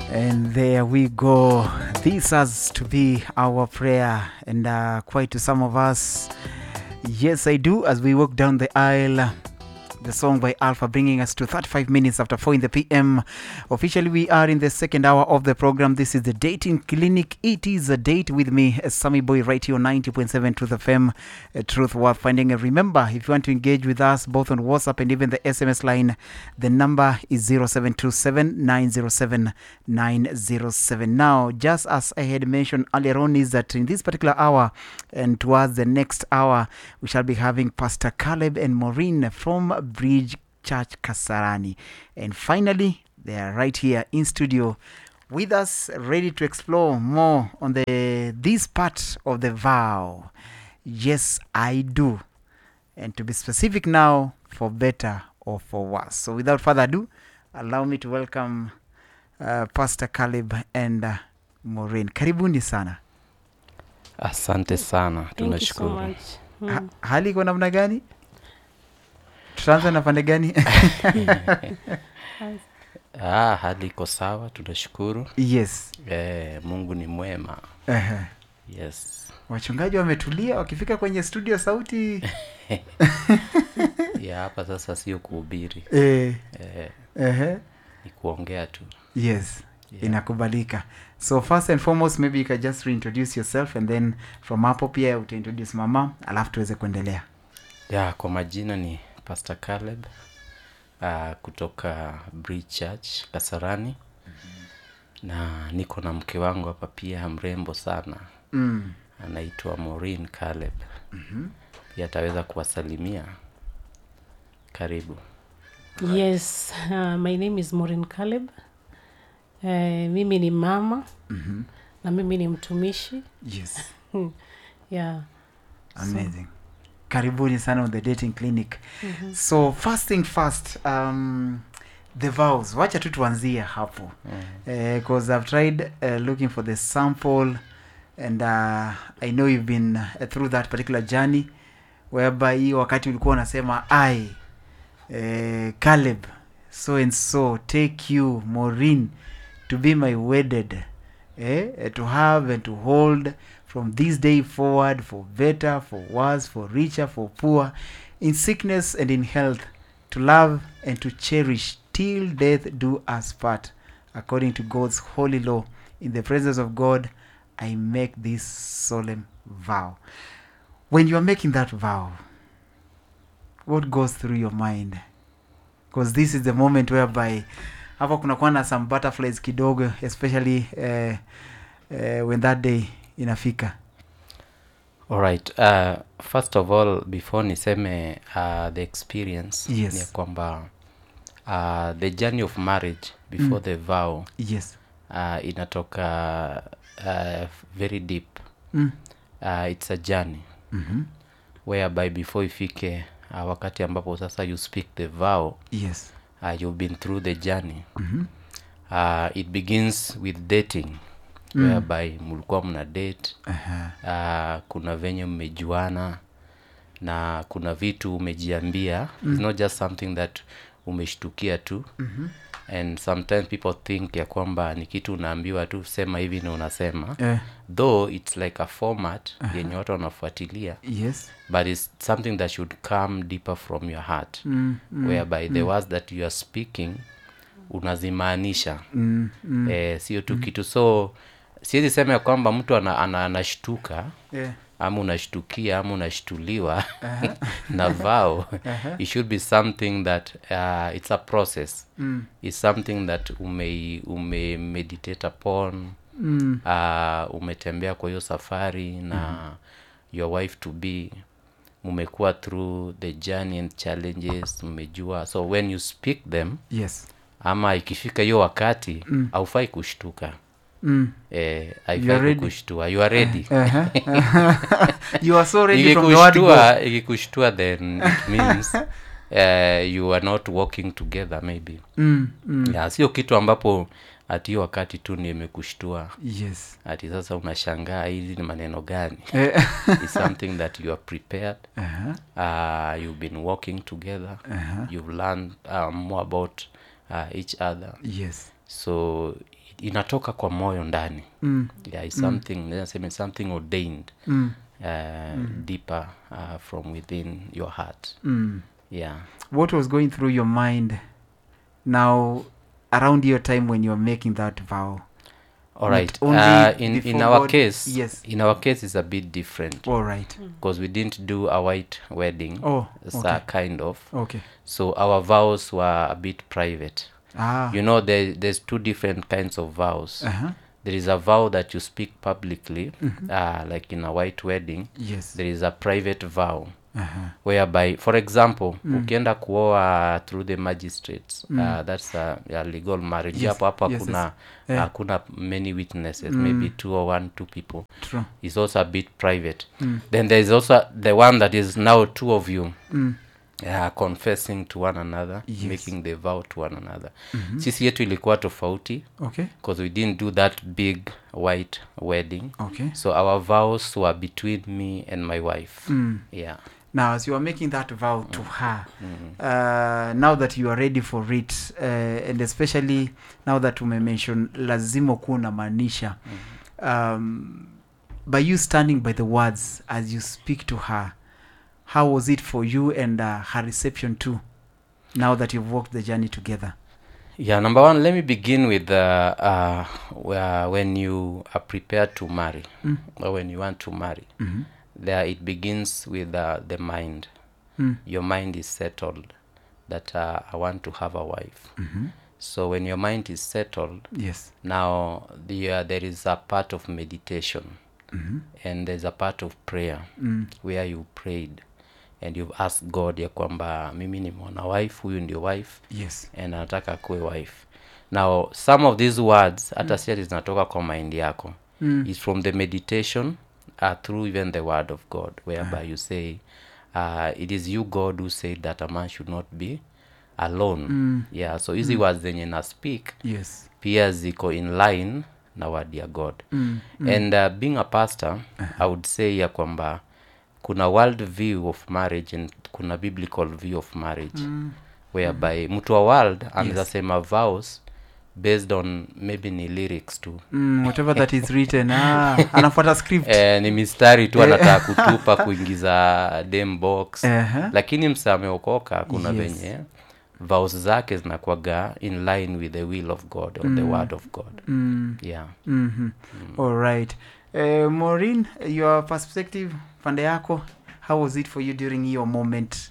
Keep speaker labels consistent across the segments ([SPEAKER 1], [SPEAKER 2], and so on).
[SPEAKER 1] And there we go. This has to be our prayer, and uh, quite to some of us, yes, I do. As we walk down the aisle, the song by Alpha bringing us to 35 minutes after 4 in the PM. Officially, we are in the second hour of the program. This is the Dating Clinic. It is a date with me, uh, Sammy Boy, right here on 90.7 Truth FM, uh, Truth Worth Finding. And remember, if you want to engage with us both on WhatsApp and even the SMS line, the number is 0727 907 907. Now, just as I had mentioned earlier on, is that in this particular hour and towards the next hour, we shall be having Pastor Caleb and Maureen from Bridge Church Kasarani. And finally, they are right here in studio with us, ready to explore more on the this part of the vow. Yes, I do. And to be specific now, for better or for worse. So without further ado, allow me to welcome uh, Pastor Caleb and uh, Maureen. Karibuni sana.
[SPEAKER 2] Asante sana,
[SPEAKER 3] Thank you so
[SPEAKER 2] tunashukuru.
[SPEAKER 3] much. Mm.
[SPEAKER 1] Ha, hali iko namna gani? Tutaanza na pande gani?
[SPEAKER 2] Ah, hali iko sawa, tunashukuru.
[SPEAKER 1] yes.
[SPEAKER 2] Eh, Mungu ni mwema.
[SPEAKER 1] Ehe.
[SPEAKER 2] Yes.
[SPEAKER 1] Wachungaji wametulia wakifika kwenye studio sauti
[SPEAKER 2] Ya hapa sasa sio kuhubiri.
[SPEAKER 1] eh,
[SPEAKER 2] Eh,
[SPEAKER 1] ehe.
[SPEAKER 2] ni kuongea tu.
[SPEAKER 1] yes
[SPEAKER 2] Yeah.
[SPEAKER 1] inakubalika so first and foremost maybe you can just reintroduce yourself and then from hapo pia utaintroduce mama alafu tuweze kuendelea
[SPEAKER 2] Ya, kwa majina ni Pastor Caleb uh, kutoka Bridge Church Kasarani. Na niko na mke wangu hapa pia mrembo sana.
[SPEAKER 1] mm.
[SPEAKER 2] Anaitwa Maureen Caleb. Pia ataweza kuwasalimia. Karibu.
[SPEAKER 3] Yes, uh, my name is Maureen Caleb. Uh, mimi ni mama
[SPEAKER 1] mm-hmm.
[SPEAKER 3] na mimi ni mtumishi.
[SPEAKER 1] yes
[SPEAKER 3] Yeah.
[SPEAKER 1] amazing karibuni sana on the dating clinic so first thing first um, the vows wacha tu tuanzie hapo because i've tried uh, looking for the sample and uh, i know you've been uh, through that particular journey whereby hii wakati ulikuwa unasema i uh, caleb so and so take you maureen to be my wedded eh, eh, to have and to hold from this day forward for better for worse for richer for poor in sickness and in health to love and to cherish till death do us part according to god's holy law in the presence of god i make this solemn vow when you are making that vow what goes through your mind because this is the moment whereby hapa kunakuwa na some butterflies kidogo especially uh, uh, when that day inafika
[SPEAKER 2] Alright, uh, first of all before niseme uh, the experience
[SPEAKER 1] Yes.
[SPEAKER 2] ni ya kwamba uh, the journey of marriage before
[SPEAKER 1] Mm.
[SPEAKER 2] the vow
[SPEAKER 1] yes
[SPEAKER 2] uh, inatoka uh, very deep
[SPEAKER 1] mm.
[SPEAKER 2] uh, it's a journey
[SPEAKER 1] mm-hmm.
[SPEAKER 2] whereby before ifike uh, wakati ambapo sasa you speak the vow
[SPEAKER 1] yes
[SPEAKER 2] uh, you've been through the journey
[SPEAKER 1] mm-hmm.
[SPEAKER 2] uh, it begins with dating
[SPEAKER 1] Mm.
[SPEAKER 2] whereby mlikuwa mna date
[SPEAKER 1] uh-huh.
[SPEAKER 2] uh, kuna venye mmejuana na kuna vitu umejiambia mm. it's not just something that umeshtukia tu
[SPEAKER 1] mm-hmm.
[SPEAKER 2] and sometimes people think ya kwamba ni kitu unaambiwa tu sema hivi na unasema
[SPEAKER 1] eh,
[SPEAKER 2] though it's like a format yenye watu wanafuatilia
[SPEAKER 1] yes
[SPEAKER 2] but it's something that should come deeper from your heart
[SPEAKER 1] mm, mm,
[SPEAKER 2] whereby the words that you are speaking unazimaanisha
[SPEAKER 1] mm, mm.
[SPEAKER 2] eh, sio tu kitu so siwezi sema ya kwamba mtu ana, ana, anashtuka
[SPEAKER 1] Eh,
[SPEAKER 2] ama unashtukia ama unashtuliwa na vao it should be something that uh, it's a process
[SPEAKER 1] mm,
[SPEAKER 2] it's something that ume, ume meditate upon
[SPEAKER 1] mm,
[SPEAKER 2] uh, umetembea kwa hiyo safari na your wife to be mumekuwa through the journey and challenges mmejua so when you speak them
[SPEAKER 1] yes
[SPEAKER 2] ama ikifika hiyo wakati haufai kushtuka
[SPEAKER 1] mm.
[SPEAKER 2] eh,
[SPEAKER 1] You are
[SPEAKER 2] haifai
[SPEAKER 1] ready.
[SPEAKER 2] kukushtua you are ready
[SPEAKER 1] uh-huh. you are so ready from the word go.
[SPEAKER 2] ikikushtua ikikushtua then it means uh, you are not working together maybe
[SPEAKER 1] mm, mm.
[SPEAKER 2] yeah, sio kitu ambapo ati hiyo wakati tu ndio imekushtua
[SPEAKER 1] yes
[SPEAKER 2] ati sasa unashangaa hizi ni maneno gani
[SPEAKER 1] eh,
[SPEAKER 2] It's something that you are prepared
[SPEAKER 1] uh-huh.
[SPEAKER 2] uh, you've been working together
[SPEAKER 1] Uh-huh.
[SPEAKER 2] you've learned uh, more about uh, each other
[SPEAKER 1] yes
[SPEAKER 2] so inatoka kwa moyo ndani
[SPEAKER 1] Mm.
[SPEAKER 2] yeah, it's something nasema it's something ordained
[SPEAKER 1] Mm.
[SPEAKER 2] uh, deeper uh, from within your heart
[SPEAKER 1] Mm.
[SPEAKER 2] yeah
[SPEAKER 1] what was going through your mind now around your time when you were making that vow
[SPEAKER 2] all right
[SPEAKER 1] only
[SPEAKER 2] uh, in, in
[SPEAKER 1] before
[SPEAKER 2] our
[SPEAKER 1] God-
[SPEAKER 2] case
[SPEAKER 1] yes.
[SPEAKER 2] in our case is a bit different
[SPEAKER 1] all right
[SPEAKER 2] because we didn't do a white wedding
[SPEAKER 1] oh
[SPEAKER 2] so
[SPEAKER 1] okay
[SPEAKER 2] kind of
[SPEAKER 1] okay
[SPEAKER 2] so our vows were a bit private
[SPEAKER 1] ah
[SPEAKER 2] you know there, there's two different kinds of vows
[SPEAKER 1] uh-huh.
[SPEAKER 2] there is a vow that you speak publicly uh, like in a white wedding
[SPEAKER 1] yes
[SPEAKER 2] there is a private vow
[SPEAKER 1] uh-huh.
[SPEAKER 2] whereby for example ukienda kuoa through the magistrates uh, that's a, a legal marriage
[SPEAKER 1] Yes,
[SPEAKER 2] hapo hapa
[SPEAKER 1] yes,
[SPEAKER 2] kuna
[SPEAKER 1] yes. Eh.
[SPEAKER 2] hakuna many witnesses maybe two or one two people
[SPEAKER 1] true
[SPEAKER 2] is also a bit private then there is also the one that is now two of you
[SPEAKER 1] mm.
[SPEAKER 2] uh, confessing to one another
[SPEAKER 1] Yes.
[SPEAKER 2] making the vow to one another sisi yetu ilikuwa tofauti
[SPEAKER 1] okay
[SPEAKER 2] because we didn't do that big white wedding
[SPEAKER 1] okay
[SPEAKER 2] so our vows were between me and my wife
[SPEAKER 1] mm.
[SPEAKER 2] yeah
[SPEAKER 1] now as you are making that vow to her uh, now that you are ready for it uh, and especially now that umemention lazima kuwa unamaanisha um, by you standing by the words as you speak to her how was it for you and uh, her reception too now that you've walked the journey together
[SPEAKER 2] yeah number one let me begin with uh, uh, where- when you are prepared to marry
[SPEAKER 1] Mm.
[SPEAKER 2] or when you want to marry
[SPEAKER 1] mm-hmm.
[SPEAKER 2] there it begins with uh, the mind
[SPEAKER 1] mm.
[SPEAKER 2] your mind is settled that uh, i want to have a wife
[SPEAKER 1] Mm-hmm.
[SPEAKER 2] so when your mind is settled
[SPEAKER 1] yes
[SPEAKER 2] now the, uh, there is a part of meditation
[SPEAKER 1] mm-hmm.
[SPEAKER 2] and there's a part of prayer
[SPEAKER 1] mm.
[SPEAKER 2] where you prayed and you've asked god ya kwamba mimi nimeona wife huyu ndio wife
[SPEAKER 1] yes
[SPEAKER 2] and anataka akuwe wife now some of these words hata si ati zinatoka kwa mind yako
[SPEAKER 1] mm.
[SPEAKER 2] is from the meditation uh, through even the word of god whereby you say uh, it is you god who said that a man should not be alone
[SPEAKER 1] Mm.
[SPEAKER 2] yeah so hizi words zenye na speak
[SPEAKER 1] yes
[SPEAKER 2] pia ziko in line na word ya god
[SPEAKER 1] mm.
[SPEAKER 2] and uh, being a pastor i would say ya kwamba kuna world view of marriage and kuna biblical view of marriage
[SPEAKER 1] Mm.
[SPEAKER 2] whereby mtu wa world anaweza sema vows based on maybe ni lyrics tu
[SPEAKER 1] Mm, whatever that is written ah, anafuata script
[SPEAKER 2] eh, ni mistari tu anataka kutupa kuingiza dem box
[SPEAKER 1] uh-huh.
[SPEAKER 2] lakini msa ameokoka kuna
[SPEAKER 1] Yes.
[SPEAKER 2] venye vows zake zinakuaga in line with the will of god or the word of god
[SPEAKER 1] mm.
[SPEAKER 2] yeah
[SPEAKER 1] mm-hmm. all right uh, Maureen, your perspective pande yako how was it for you during your moment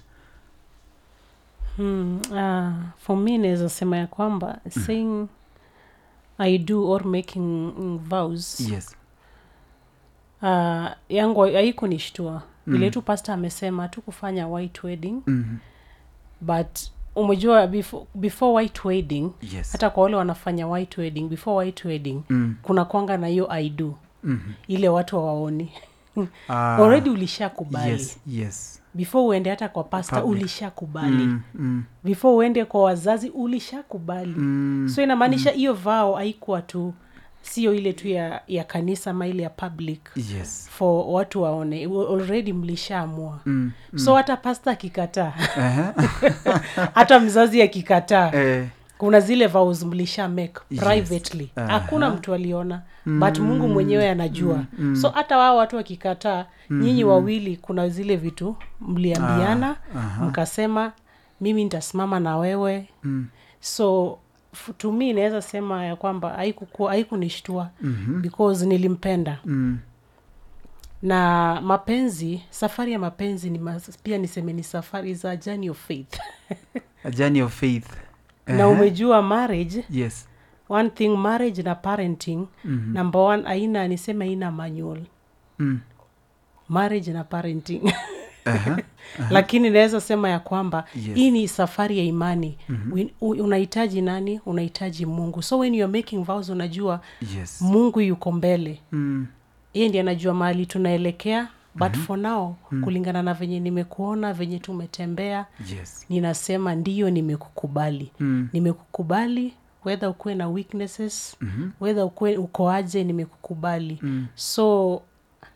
[SPEAKER 3] Hmm, uh, for me naweza sema ya kwamba saying i do or making mm, vows
[SPEAKER 1] yes
[SPEAKER 3] uh, yangu haikunishtua
[SPEAKER 1] Mm.
[SPEAKER 3] vile tu pasta amesema tu kufanya white wedding
[SPEAKER 1] mm-hmm.
[SPEAKER 3] but umejua before, before white wedding
[SPEAKER 1] yes
[SPEAKER 3] hata kwa wale wanafanya white wedding before white wedding
[SPEAKER 1] mm.
[SPEAKER 3] kuna kwanga na hiyo i do
[SPEAKER 1] mm-hmm.
[SPEAKER 3] ile watu hawaoni
[SPEAKER 1] Ah,
[SPEAKER 3] already ulishakubali
[SPEAKER 1] yes yes
[SPEAKER 3] before uende hata kwa pasta
[SPEAKER 1] Public.
[SPEAKER 3] ulishakubali
[SPEAKER 1] mm, mm,
[SPEAKER 3] before uende kwa wazazi ulishakubali
[SPEAKER 1] mm,
[SPEAKER 3] so inamaanisha hiyo vao haikuwa tu sio ile tu ya, ya kanisa ama ile ya public
[SPEAKER 1] yes
[SPEAKER 3] for watu waone already mlishaamua
[SPEAKER 1] mm,
[SPEAKER 3] so hata pasta akikataa
[SPEAKER 1] uh-huh.
[SPEAKER 3] hata mzazi akikataa
[SPEAKER 1] eh,
[SPEAKER 3] kuna zile vows mlisha make
[SPEAKER 1] Yes.
[SPEAKER 3] privately
[SPEAKER 1] Aha.
[SPEAKER 3] hakuna mtu aliona but mungu mwenyewe anajua so hata wao watu wakikataa nyinyi wawili kuna zile vitu mliambiana
[SPEAKER 1] aha.
[SPEAKER 3] mkasema mimi nitasimama na wewe
[SPEAKER 1] mm,
[SPEAKER 3] so f- to me inaweza sema ya kwamba haikukuwa- haikunishtua
[SPEAKER 1] mhm,
[SPEAKER 3] because nilimpenda
[SPEAKER 1] mm,
[SPEAKER 3] na mapenzi safari ya mapenzi ni mas, pia niseme ni safari za journey of faith
[SPEAKER 1] a journey of faith
[SPEAKER 3] na
[SPEAKER 1] Uh-huh.
[SPEAKER 3] umejua marriage
[SPEAKER 1] yes
[SPEAKER 3] one thing marriage na parenting
[SPEAKER 1] Mhm.
[SPEAKER 3] number one aina niseme aina manual
[SPEAKER 1] mm,
[SPEAKER 3] marriage na parenting
[SPEAKER 1] uh-huh.
[SPEAKER 3] lakini naweza sema ya kwamba
[SPEAKER 1] Yes.
[SPEAKER 3] hii ni safari ya imani mm-hmm. unahitaji nani unahitaji mungu so when you're making vows unajua
[SPEAKER 1] yes
[SPEAKER 3] mungu yuko mbele
[SPEAKER 1] mm,
[SPEAKER 3] yeye ndi anajua mahali tunaelekea but mm-hmm. for now mm-hmm. kulingana na venye nimekuona venye tumetembea
[SPEAKER 1] yes
[SPEAKER 3] ninasema ndiyo nimekukubali
[SPEAKER 1] mm,
[SPEAKER 3] nimekukubali wedha ukuwe na weaknesses
[SPEAKER 1] mhm,
[SPEAKER 3] wedha ukuwe uko aje nimekukubali
[SPEAKER 1] mm,
[SPEAKER 3] so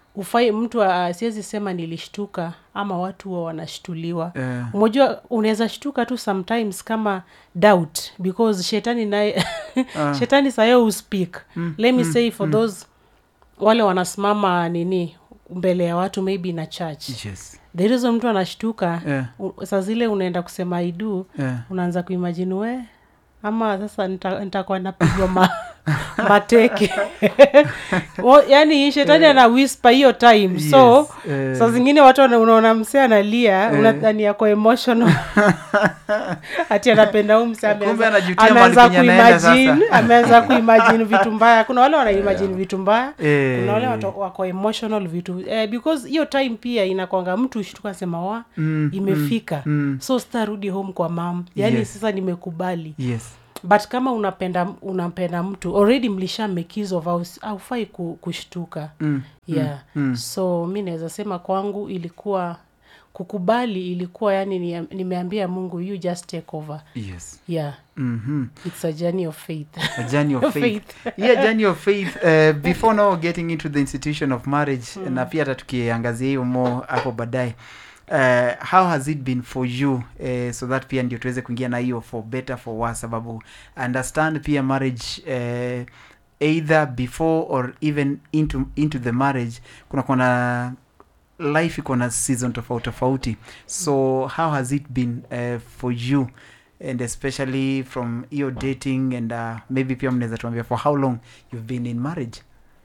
[SPEAKER 3] ufai mtu uh, siwezi sema nilishtuka ama watu huwa wanashtuliwa
[SPEAKER 1] Eh.
[SPEAKER 3] umejua unaweza shtuka tu sometimes kama doubt because shetani naye shetani sayo uspeak let me say for those wale wanasimama nini mbele ya watu maybe na church
[SPEAKER 1] yes
[SPEAKER 3] the reason mtu anashtuka
[SPEAKER 1] Yeah.
[SPEAKER 3] u- saa zile unaenda kusema idu
[SPEAKER 1] Yeah.
[SPEAKER 3] unaanza kuimajini we ama sasa nita- nitakuwa napigwa ma, mateke Wa- yaani shetani ana whisper hiyo time so
[SPEAKER 1] Yes, eh.
[SPEAKER 3] saa zingine watu wana- unaona msee analia unadhani yako emotional ati anapenda huu msee
[SPEAKER 1] Kumbe
[SPEAKER 3] ameanza-
[SPEAKER 1] anajutia mahali
[SPEAKER 3] ameanza
[SPEAKER 1] penye anaenda
[SPEAKER 3] kuimagine
[SPEAKER 1] sasa.
[SPEAKER 3] ameanza kuimagine vitu mbaya kuna wale wanaimagine vitu mbaya
[SPEAKER 1] Eh.
[SPEAKER 3] kuna wale watu wako emotional vitu eh, because hiyo time pia inakwanga mtu shtuka sema wa
[SPEAKER 1] Mm,
[SPEAKER 3] imefika
[SPEAKER 1] mm.
[SPEAKER 3] so sitarudi home kwa mam yaani
[SPEAKER 1] Yes.
[SPEAKER 3] sasa nimekubali
[SPEAKER 1] yes
[SPEAKER 3] but kama unapenda unampenda mtu already mlisha make use of house haufai ku, kushtuka
[SPEAKER 1] mm.
[SPEAKER 3] yeah
[SPEAKER 1] mm.
[SPEAKER 3] so mi naweza sema kwangu ilikuwa kukubali ilikuwa yani ni, nimeambia mungu you just take over
[SPEAKER 1] yes
[SPEAKER 3] yeah
[SPEAKER 1] mm-hmm.
[SPEAKER 3] it's a journey of faith
[SPEAKER 1] a journey of faith, yeah journey of faith uh, before now getting into the institution of marriage na pia hata tukiangazia hiyo mo hapo baadaye uh, how has it been for you uh, so that pia ndio tuweze kuingia na hiyo for better for worse sababu I understand pia marriage uh, either before or even into, into the marriage kuna kuna life iko na season tofauti tofauti so how has it been uh, for you and especially from your dating and uh, maybe pia mnaweza tuambia for how long you've been in marriage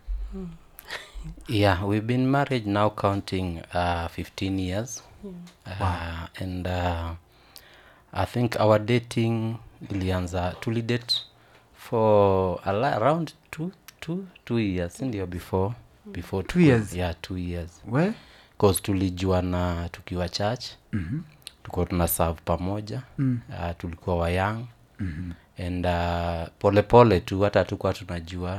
[SPEAKER 2] yeah we've been married now counting uh, 15 years uh, and uh, i think our dating ilianza tulidate for a la- around two, two, two years sindio before before
[SPEAKER 1] Two
[SPEAKER 2] tuku-
[SPEAKER 1] years?
[SPEAKER 2] yeah two years
[SPEAKER 1] we
[SPEAKER 2] cause tulijuana tukiwa church
[SPEAKER 1] mm-hmm.
[SPEAKER 2] tulikuwa tuna serve pamoja
[SPEAKER 1] mm.
[SPEAKER 2] uh, tulikuwa wayang
[SPEAKER 1] mm-hmm.
[SPEAKER 2] and uh, polepole pole tu hata tukuwa tunajua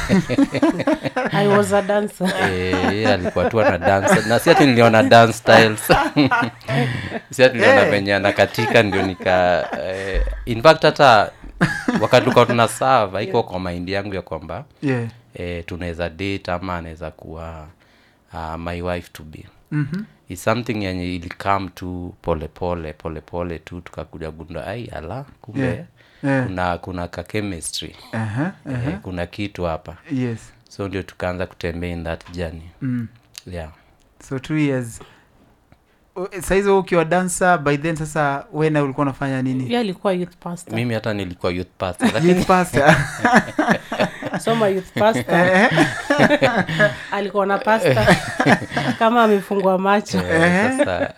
[SPEAKER 3] i was a dancer
[SPEAKER 2] Eh, yeye alikuwa tu ana dance na si ati niliona dance styles si ati niliona
[SPEAKER 1] Eh.
[SPEAKER 2] venye anakatika ndio nika eh, in fact hata wakati tulikuwa tuna serve haiko kwa maindi yangu ya kwamba
[SPEAKER 1] yeah
[SPEAKER 2] eh, tunaweza date ama anaweza kuwa uh, my wife to be
[SPEAKER 1] mm-hmm.
[SPEAKER 2] is something yenye ilikam tu polepole polepole tu tukakuja gunda ai ala kumbe
[SPEAKER 1] Yeah. Yeah.
[SPEAKER 2] kuna kuna ka chemistry
[SPEAKER 1] uh-huh. Uh-huh.
[SPEAKER 2] eh, kuna kitu hapa
[SPEAKER 1] yes
[SPEAKER 2] so ndio tukaanza kutembea in that journey
[SPEAKER 1] mm.
[SPEAKER 2] yeah
[SPEAKER 1] so two years O- saizi wewe ukiwa dancer by then sasa wena ulikuwa unafanya nini
[SPEAKER 3] ye alikuwa youth pastor
[SPEAKER 2] mimi hata nilikuwa youth pastor lakini
[SPEAKER 1] youth pastor
[SPEAKER 3] soma youth pastor alikuwa na pasta kama amefungwa macho
[SPEAKER 2] eh, sasa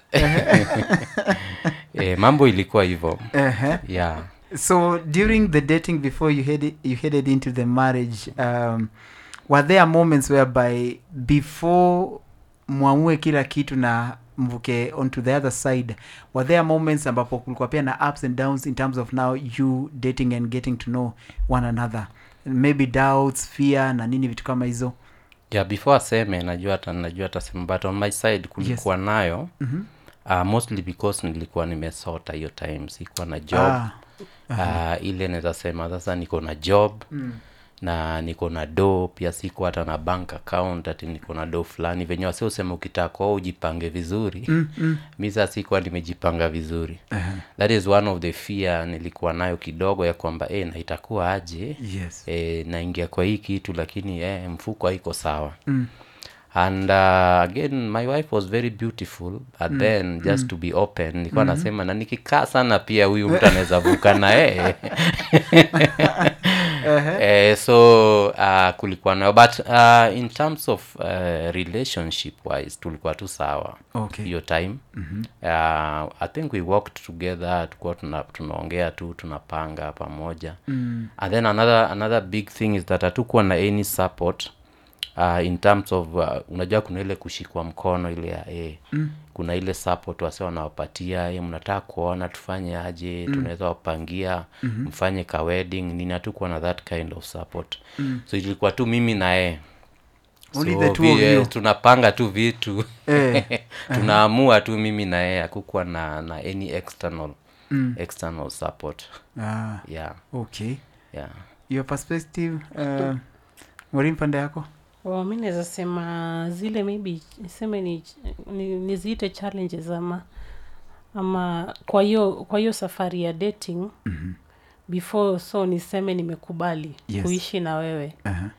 [SPEAKER 2] eh, mambo ilikuwa hivyo
[SPEAKER 1] uh-huh.
[SPEAKER 2] yeah
[SPEAKER 1] so during the dating before you headed you headed into the marriage um, were there moments whereby before mwamue kila kitu na mvuke onto the other side were there moments ambapo kulikuwa pia na ups and downs in terms of now you dating and getting to know one another maybe doubts fear na nini vitu kama hizo
[SPEAKER 2] yeah before aseme najua hata najua atasema but on my side kulikuwa nayo
[SPEAKER 1] mm-hmm.
[SPEAKER 2] uh, mostly because nilikuwa nimesota hiyo time sikuwa na job
[SPEAKER 1] ah,
[SPEAKER 2] uh, ile naweza sema sasa niko na job
[SPEAKER 1] mm.
[SPEAKER 2] na niko na do pia siko hata na bank account ati niko na do fulani venye wasi usema ukitaka wewe ujipange vizuri
[SPEAKER 1] Mm, mm.
[SPEAKER 2] mi saa sikuwa nimejipanga vizuri
[SPEAKER 1] Uh-huh.
[SPEAKER 2] that is one of the fear nilikuwa nayo kidogo ya kwamba e, na itakuwa aje
[SPEAKER 1] yes
[SPEAKER 2] e, naingia kwa hii kitu lakini e, mfuko haiko sawa
[SPEAKER 1] mm.
[SPEAKER 2] and uh, again my wife was very beautiful but then just to be open nilikuwa nasema na nikikaa sana pia huyu mtu anaweza vuka na yeye eh, so uh, kulikuwa nayo but uh, in terms of uh, relationship wise tulikuwa tu sawa
[SPEAKER 1] okay
[SPEAKER 2] hiyo time mm-hmm. uh, i think we worked together tukuwa tuna, tunaongea tu tunapanga pamoja
[SPEAKER 1] mm.
[SPEAKER 2] and then another another big thing is that hatukuwa na any support uh, in terms of uh, unajua kuna ile kushikwa mkono ile ya eh, mm. kuna ile support wase wanawapatia eh, mnataka kuona tufanye aje mm. tunaweza wapangia mm-hmm. mfanye ka wedding nini hatukuwa na that kind of support mm. so ilikuwa tu mimi na yeye
[SPEAKER 1] Only
[SPEAKER 2] So,
[SPEAKER 1] the two of
[SPEAKER 2] vi-
[SPEAKER 1] you.
[SPEAKER 2] tunapanga tu vitu
[SPEAKER 1] Eh,
[SPEAKER 2] tunaamua tu mimi na yeye hakukuwa na na any external
[SPEAKER 1] Mm.
[SPEAKER 2] external support
[SPEAKER 1] ah,
[SPEAKER 2] yeah
[SPEAKER 1] okay
[SPEAKER 2] yeah
[SPEAKER 1] your perspective uh, mwalimu pande yako
[SPEAKER 3] oh, mi naweza sema zile maybe niseme ni, ni, niziite challenges ama ama kwa hiyo kwa hiyo safari ya dating
[SPEAKER 1] Mhm.
[SPEAKER 3] before so niseme nimekubali
[SPEAKER 1] Yes.
[SPEAKER 3] kuishi na wewe
[SPEAKER 1] Aha.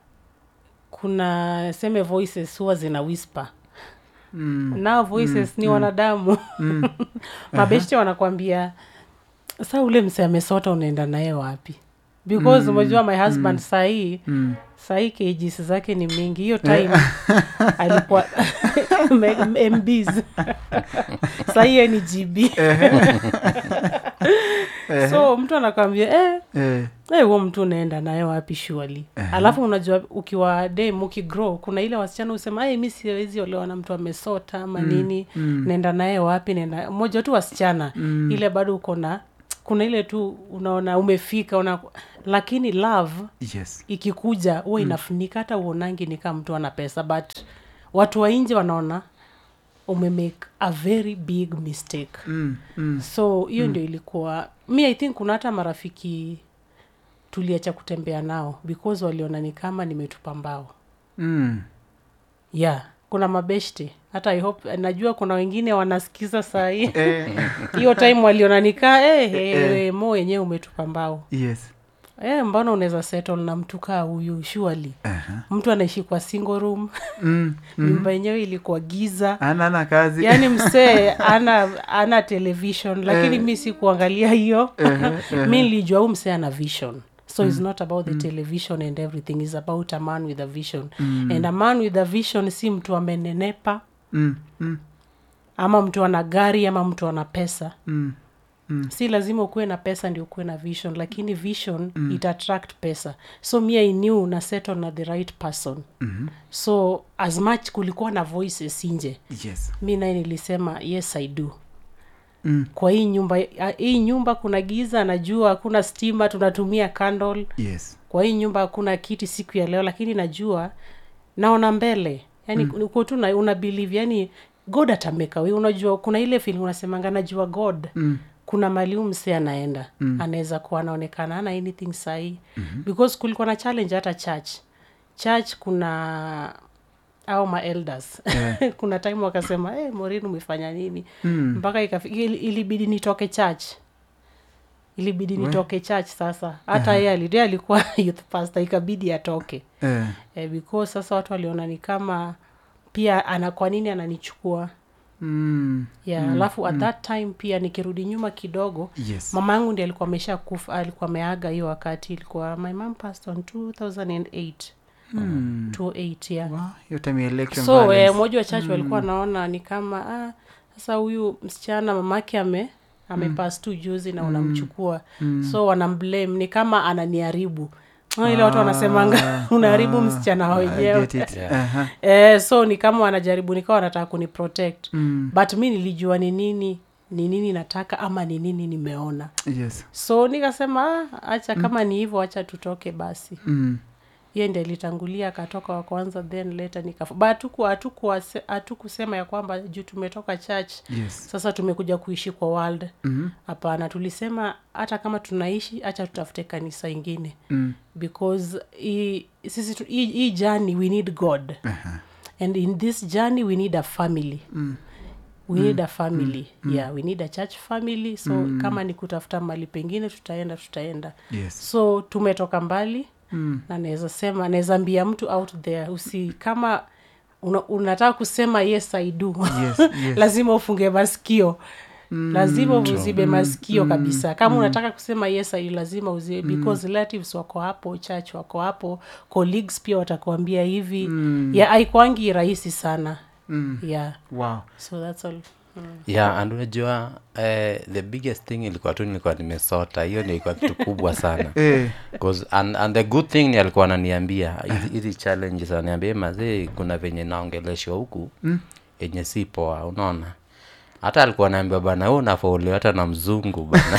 [SPEAKER 3] kuna seme voices huwa zina whisper
[SPEAKER 1] Mm.
[SPEAKER 3] nao voices ni wanadamu
[SPEAKER 1] Mm.
[SPEAKER 3] mabeshte wanakwambia sa ule mse amesota unaenda naye wapi because umejua my husband sahii
[SPEAKER 1] Mm.
[SPEAKER 3] sahii kgs zake ni mingi hiyo time alikuwa M- mbs sahii ni gb so mtu anakwambia eh,
[SPEAKER 1] Eh.
[SPEAKER 3] Eh, huo mtu unaenda naye wapi shuali alafu unajua ukiwa dem ukigrow kuna ile wasichana husema hey, mi siwezi olewa na mtu amesota ama nini naenda naye wapi naenda moja tu wasichana ile bado uko na kuna ile tu unaona umefika una lakini love
[SPEAKER 1] yes
[SPEAKER 3] ikikuja huwa inafunika hata uonangi ni kama mtu ana pesa but watu wa nje wanaona umemake a very big mistake
[SPEAKER 1] mm. Mm.
[SPEAKER 3] so hiyo ndio ilikuwa mi i think kuna hata marafiki tuliacha kutembea nao because waliona ni kama nimetupa mbao
[SPEAKER 1] Mm.
[SPEAKER 3] yeah kuna mabeshte hata I hope najua kuna wengine wanasikiza sahii
[SPEAKER 1] Eh.
[SPEAKER 3] hiyo time waliona nikaa eh, eh, mo wenyewe umetupa mbao
[SPEAKER 1] yes
[SPEAKER 3] eh, mbona unaweza settle na mtu kaa huyu surely
[SPEAKER 1] Aha.
[SPEAKER 3] mtu anaishi kwa single room
[SPEAKER 1] mm.
[SPEAKER 3] nyumba yenyewe ilikuwa giza
[SPEAKER 1] ana na kazi
[SPEAKER 3] yaani msee ana ana television lakini mi si kuangalia hiyo mi nilijua huu msee ana vision so it's not about the television and everything is about a man with a vision and a man with a vision si mtu amenenepa
[SPEAKER 1] mm. Mm.
[SPEAKER 3] ama mtu ana gari ama mtu ana pesa
[SPEAKER 1] Mm.
[SPEAKER 3] si lazima ukuwe na pesa ndio ukuwe na vision lakini vision mm. it attract pesa so mi i knew na settle na the right person
[SPEAKER 1] Mhm.
[SPEAKER 3] so as much kulikuwa na voices nje
[SPEAKER 1] yes
[SPEAKER 3] mi naye nilisema yes i do
[SPEAKER 1] mm.
[SPEAKER 3] kwa hii nyumba ah, hii nyumba kuna giza najua hakuna stima tunatumia candle
[SPEAKER 1] yes
[SPEAKER 3] kwa hii nyumba hakuna kiti siku ya leo lakini najua naona mbele yani mm. uko tu na- una believe yani god atameka we unajua kuna ile film unasemanga najua god
[SPEAKER 1] mm.
[SPEAKER 3] kuna mali mse anaenda mm. anaweza kuwa anaonekana ana anything sahii mm-hmm. because kulikuwa na challenge hata church church kuna au maelders
[SPEAKER 1] Yeah.
[SPEAKER 3] kuna time wakasema hey, morin umefanya nini
[SPEAKER 1] Mm.
[SPEAKER 3] mpaka ikafika ili- ilibidi nitoke church ilibidi nitoke church sasa hata yeye ali- yeye alikuwa youth pastor ikabidi atoke
[SPEAKER 1] Eh.
[SPEAKER 3] eh, because sasa watu waliona ni kama pia ana kwa nini ananichukua
[SPEAKER 1] Mm.
[SPEAKER 3] yeah alafu at that time pia nikirudi nyuma kidogo
[SPEAKER 1] yes
[SPEAKER 3] mama yangu ndi alikuwa amesha kufa alikuwa ameaga hiyo wakati ilikuwa my mom passed on 2008
[SPEAKER 1] mm.
[SPEAKER 3] 28 yeah
[SPEAKER 1] wow. hiyo time ya election
[SPEAKER 3] so
[SPEAKER 1] violence.
[SPEAKER 3] eh, moja wa church walikuwa naona ni kama ah, sasa huyu msichana mamake ame amepas tu juzi na unamchukua so wanamblame ni kama ananiharibu Ah, ile watu wanasemanga unaharibu msichana
[SPEAKER 1] I
[SPEAKER 3] wenyewe
[SPEAKER 1] get it.
[SPEAKER 2] Yeah.
[SPEAKER 1] Aha.
[SPEAKER 3] eh, so ni kama wanajaribu nikawa wanataka kuniprotect
[SPEAKER 1] Mm.
[SPEAKER 3] but mi nilijua ni nini ni nini nataka ama ni nini nimeona
[SPEAKER 1] yes
[SPEAKER 3] so nikasema ah, acha kama ni hivyo acha tutoke basi
[SPEAKER 1] mm.
[SPEAKER 3] hiyo ndio ilitangulia akatoka wa kwanza then later nikafu but hatuku hatuku hatukusema ya kwamba juu tumetoka church
[SPEAKER 1] yes
[SPEAKER 3] sasa tumekuja kuishi kwa world
[SPEAKER 1] Mhm.
[SPEAKER 3] hapana tulisema hata kama tunaishi hacha tutafute kanisa ingine
[SPEAKER 1] Mm.
[SPEAKER 3] because hii sisi tu- hii hii journey we need god
[SPEAKER 1] Aha.
[SPEAKER 3] and in this journey we need a family
[SPEAKER 1] Mm.
[SPEAKER 3] we need a family yeah we need a church family so kama ni kutafuta mali pengine tutaenda tutaenda
[SPEAKER 1] yes
[SPEAKER 3] so tumetoka mbali
[SPEAKER 1] mm.
[SPEAKER 3] na naweza sema naweza ambia mtu out there usi kama una, unataka kusema yes i do
[SPEAKER 1] yes yes
[SPEAKER 3] lazima ufunge masikio lazima uzibe masikio kabisa kama unataka kusema yes I do, lazima uzibe because relatives wako hapo church wako hapo colleagues pia watakuambia hivi mm. ya aikwangi rahisi sana
[SPEAKER 1] Mm.
[SPEAKER 3] yeah
[SPEAKER 1] wow
[SPEAKER 3] so that's all
[SPEAKER 2] yeah and unajua eh, the biggest thing ilikuwa tu nilikuwa nimesota hiyo ndio ilikuwa kitu kubwa sana
[SPEAKER 1] eh.
[SPEAKER 2] 'Cause- and, and the good thing ni alikuwa ananiambia hizi- hizi challenges ananiambia mazee kuna venye naongeleshwa huku mm. yenye si poa unaona hata alikuwa naambia bana huu unafaulio hata na mzungu bana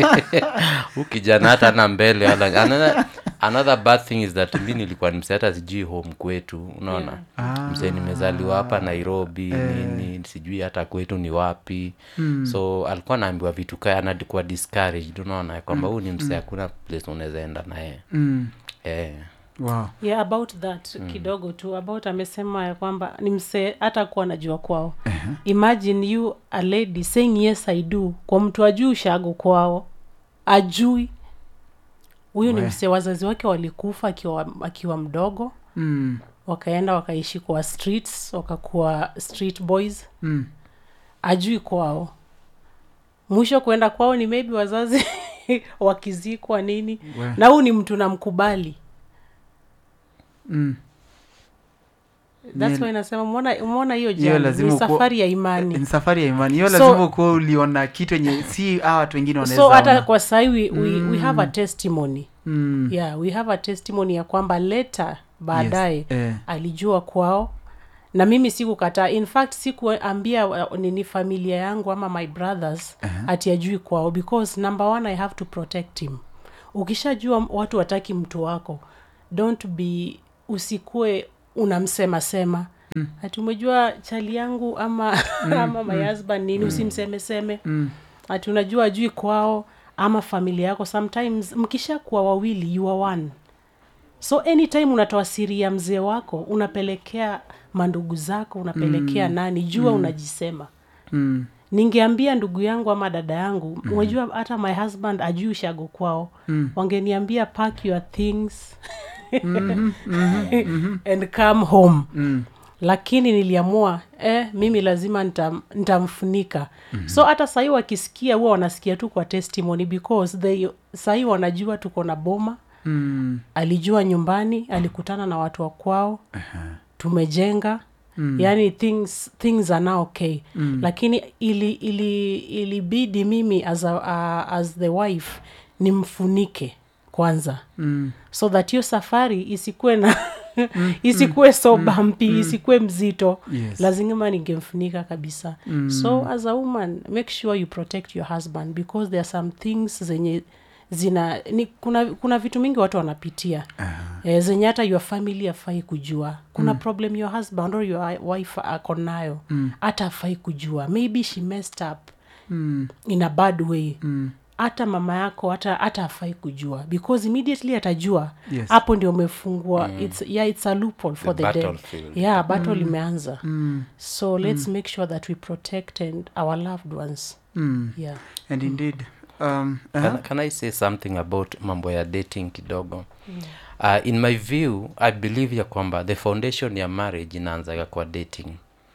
[SPEAKER 2] huu kijana hata na mbele wala another, another bad thing is that mi nilikuwa nimse hata sijui home kwetu unaona
[SPEAKER 1] Ah.
[SPEAKER 2] msee nimezaliwa hapa nairobi nini sijui hata kwetu ni wapi mm. so alikuwa naambiwa vitu kaya anadikuwa discouraged unaona kwamba huu ni msee hakuna place unaweza enda naye
[SPEAKER 1] mm.
[SPEAKER 2] eh.
[SPEAKER 1] wow.
[SPEAKER 3] yeah about that kidogo tu about amesema ya kwamba ni msee hata kuwa anajua kwao uh-huh. imagine you a lady saying yes i do kwa mtu ajui ushago kwao ajui huyu ni
[SPEAKER 1] We.
[SPEAKER 3] msee wazazi wake walikufa akiwa, akiwa mdogo
[SPEAKER 1] mm.
[SPEAKER 3] wakaenda wakaishi kwa streets wakakuwa street boys
[SPEAKER 1] Mm.
[SPEAKER 3] ajui kwao mwisho kuenda kwao ni maybe wazazi wakizikwa nini
[SPEAKER 1] We.
[SPEAKER 3] na huu ni mtu namkubali
[SPEAKER 1] Mm.
[SPEAKER 3] thats
[SPEAKER 1] Ni-
[SPEAKER 3] why nasema umeona umeona hiyo
[SPEAKER 1] Hiyo
[SPEAKER 3] jani
[SPEAKER 1] lazima
[SPEAKER 3] ni
[SPEAKER 1] ukuwa-
[SPEAKER 3] safari ya imani
[SPEAKER 1] ni safari ya imani hiyo
[SPEAKER 3] So-
[SPEAKER 1] lazima ukuwa uliona kitu enye si hawa watu wengine wanaweza
[SPEAKER 3] so hata
[SPEAKER 1] ona.
[SPEAKER 3] kwa sahi we, we, we have a testimony
[SPEAKER 1] mm.
[SPEAKER 3] yeah we have a testimony ya kwamba leta baadaye
[SPEAKER 1] Yes. Eh.
[SPEAKER 3] alijua kwao na mimi sikukataa in fact sikuambia uh, nini familia yangu ama my brothers uh-huh. ati ajui kwao because number one i have to protect him ukishajua watu wataki mtu wako don't be usikue unamsema sema mm. ati umejua chali yangu ama mm, ama my husband nini mm. usimsemeseme
[SPEAKER 1] Mm.
[SPEAKER 3] ati unajua ajui kwao ama familia yako sometimes mkishakuwa wawili you are one so anytime unatoa siri ya mzee wako unapelekea mandugu zako unapelekea mm. nani jua mm. unajisema
[SPEAKER 1] Mm.
[SPEAKER 3] ningeambia ndugu yangu ama dada yangu mm. unajua hata my husband ajui ushago kwao mm. wangeniambia pack your things
[SPEAKER 1] Mhm, mhm, mhm.
[SPEAKER 3] and come home
[SPEAKER 1] Mm.
[SPEAKER 3] lakini niliamua eh, mimi lazima nitam- nitamfunika mm-hmm. so hata sahii wakisikia huwa wanasikia tu kwa testimony because they sahii wanajua tuko na boma
[SPEAKER 1] Mm.
[SPEAKER 3] alijua nyumbani alikutana na watu wa kwao tumejenga mm. yani things, things are now okay mm. lakini ili ili ilibidi mimi as, a, uh, as the wife nimfunike kwanza
[SPEAKER 1] Mm.
[SPEAKER 3] so that hiyo safari isikuwe na isikuwe so bumpy isikuwe mzito
[SPEAKER 1] Yes.
[SPEAKER 3] lazima ningemfunika kabisa mm. so as a woman make sure you protect your husband because there are some things zenye zina ni, kuna kuna vitu mingi watu wanapitia uh-huh. eh, zenye hata your family afai kujua kuna mm. problem your husband or your wife ako nayo hata afai kujua maybe she messed up
[SPEAKER 1] Mm.
[SPEAKER 3] in a bad way hata mama yako hata hata afai kujua because immediately atajua
[SPEAKER 1] Yes.
[SPEAKER 3] hapo ndio umefungua it's, yeah, it's a loophole for
[SPEAKER 2] The
[SPEAKER 3] the, dead
[SPEAKER 2] battlefield.
[SPEAKER 3] yeah battle imeanza
[SPEAKER 1] Mm.
[SPEAKER 3] so let's make sure that we protect and our loved ones
[SPEAKER 1] Mm.
[SPEAKER 3] yeah
[SPEAKER 1] and indeed um,
[SPEAKER 2] can,
[SPEAKER 1] uh-huh.
[SPEAKER 2] can i say something about mambo ya dating kidogo uh, in my view i believe ya kwamba the foundation ya marriage inaanzaga kwa dating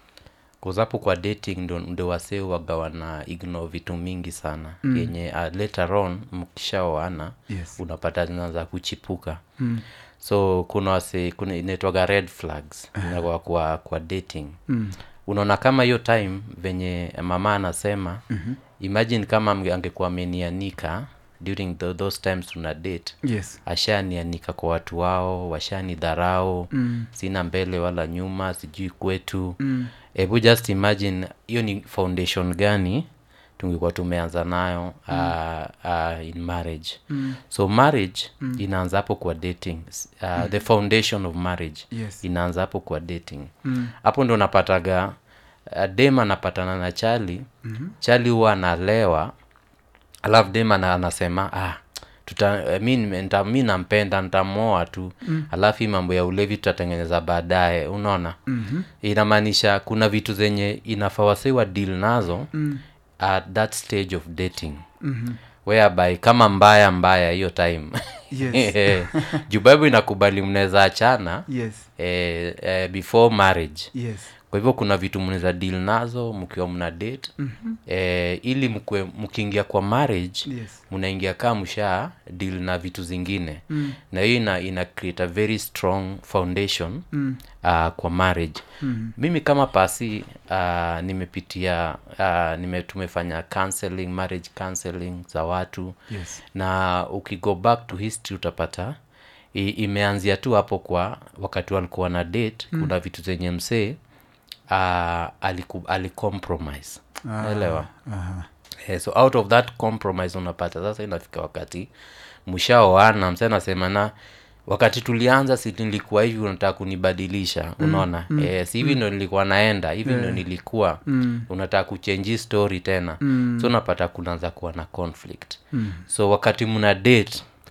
[SPEAKER 2] kuzapo kwa dating ndo, ndo wasee waga wana igno vitu mingi sana mm. yenye uh, later on mkishaoana
[SPEAKER 1] Yes.
[SPEAKER 2] unapata zinaanza kuchipuka
[SPEAKER 1] Mm.
[SPEAKER 2] so kuna wase kuna inaitwaga red flags uh kwa, kwa dating
[SPEAKER 1] Mm.
[SPEAKER 2] unaona kama hiyo time venye mama anasema mm-hmm. imagine kama mge- angekuwa amenianika during the, those times tuna date
[SPEAKER 1] yes
[SPEAKER 2] ashanianika kwa watu wao washani dharau mm. sina mbele wala nyuma sijui kwetu hebu mm. just imagine hiyo ni foundation gani tungekuwa tumeanza nayo mm. uh, uh, in marriage mm. so marriage mm. inaanza hapo kwa dating uh, mm. the foundation of marriage
[SPEAKER 1] Yes.
[SPEAKER 2] inaanza hapo kwa dating hapo ndo napataga uh, dem anapatana na chali mm-hmm. chali huwa analewa alafu dem ana- anasema ah, tuta, eh, mi, nime- nita, mi nampenda ntamoa tu mm. alafu hii mambo ya ulevi tutatengeneza baadaye unaona mm-hmm. inamaanisha kuna vitu zenye inafaa wasiwa deal nazo mm. at that stage of dating mm-hmm. whereby kama mbaya mbaya hiyo time
[SPEAKER 1] Yes.
[SPEAKER 2] juu bible inakubali mnaweza achana
[SPEAKER 1] yes
[SPEAKER 2] eh, eh, before marriage
[SPEAKER 1] yes
[SPEAKER 2] kwa hivyo kuna vitu mnaweza deal nazo mkiwa mna date mm-hmm. eh, ili mkwe mkiingia kwa marriage
[SPEAKER 1] Yes.
[SPEAKER 2] mnaingia kaa msha deal na vitu zingine mm. na hiyo ina, ina create a very strong foundation mm. uh, kwa marriage mm. mimi kama pasi uh, nimepitia uh, nime, tumefanya counseling marriage counseling za watu
[SPEAKER 1] Yes.
[SPEAKER 2] na ukigo back to history utapata i, imeanzia tu hapo kwa wakati walikuwa na date mm. kuna vitu zenye msee uh, aliku, alicompromise
[SPEAKER 1] Ah,
[SPEAKER 2] elewa
[SPEAKER 1] aha.
[SPEAKER 2] Eh, so out of that compromise unapata sasa inafika wakati mshaoana mse anasema na wakati tulianza si nilikuwa hivi unataka kunibadilisha unaona mm, eh, si hivi ndo nilikuwa naenda hivi ndo nilikuwa mm. unataka kuchenji story tena mm. so unapata kunaanza kuwa na conflict mm. so wakati mna date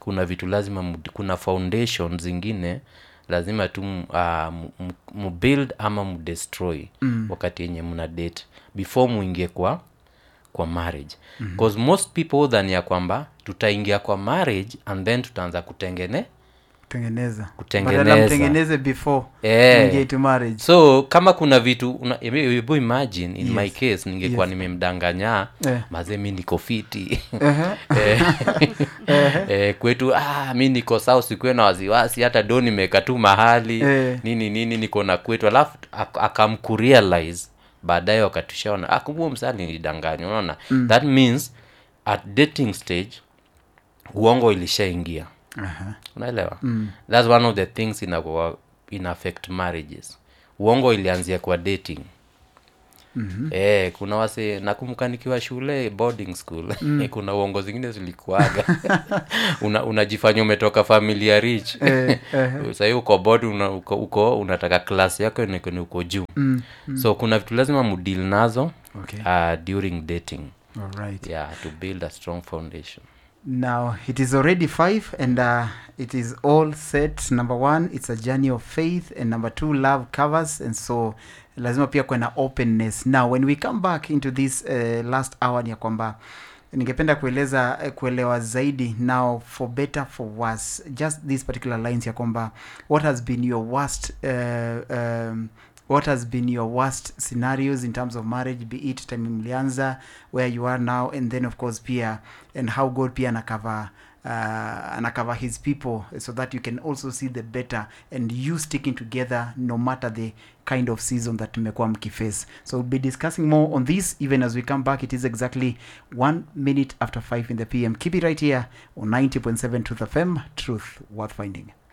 [SPEAKER 2] kuna vitu lazima mud- kuna foundation zingine lazima tu uh, mubuild ama mudestroy mm. wakati yenye mna date before muingie kwa kwa marriage because most people than ya kwamba tutaingia kwa marriage and then tutaanza kutengene
[SPEAKER 1] kutengeneza
[SPEAKER 2] Kutengeneza.
[SPEAKER 1] Badala mtengeneze before
[SPEAKER 2] Eh.
[SPEAKER 1] muingie to marriage
[SPEAKER 2] so kama kuna vitu una, hebu imagine in my case ningekuwa nimemdanganya
[SPEAKER 1] Eh.
[SPEAKER 2] mazee mi niko fiti
[SPEAKER 1] Ehe.
[SPEAKER 2] eh, eh, kwetu ah, mi niko sawa sikuwe na wasiwasi hata do nimeweka tu mahali
[SPEAKER 1] Eh.
[SPEAKER 2] nini nini niko na kwetu alafu ak- akamkurealize baadaye wakatushaona ah, kumbe huyo msaa nilidanganya unaona mm. that means at dating stage uongo ilishaingia
[SPEAKER 1] Aha.
[SPEAKER 2] unaelewa mm. thats one of the things ina, ina affect marriages uongo ilianzia kwa dating Mm-hmm. Eh, kuna wase nakumbuka nikiwa shule boarding school mm. kuna uongo zingine zilikuaga una, unajifanya umetoka familia rich
[SPEAKER 1] Eh, eh.
[SPEAKER 2] sahii uko board una, uko, uko unataka klasi yako ni uko juu
[SPEAKER 1] Mm,
[SPEAKER 2] so kuna vitu lazima mudil nazo
[SPEAKER 1] Okay.
[SPEAKER 2] uh, during dating
[SPEAKER 1] Alright.
[SPEAKER 2] yeah to build a strong foundation
[SPEAKER 1] Now it is already five, and uh, it is all set. Number one, it's a journey of faith, and number two, love covers, and so lazima pia kuwe na openness. Now when we come back into this uh, last hour, ni ya kwamba ningependa kueleza eh, kuelewa zaidi now for better for worse just these particular lines ya kwamba what has been your worst uh, um, what has been your worst scenarios in terms of marriage be it time mlianza where you are now and then of course pia and how god pia anakava uh, anakava his people so that you can also see the better and you sticking together no matter the kind of season that tumekuwa mkiface so we'll be discussing more on this even as we come back it is exactly one minute after 5 in the pm keep it right here on 90.7 truth fm truth worth finding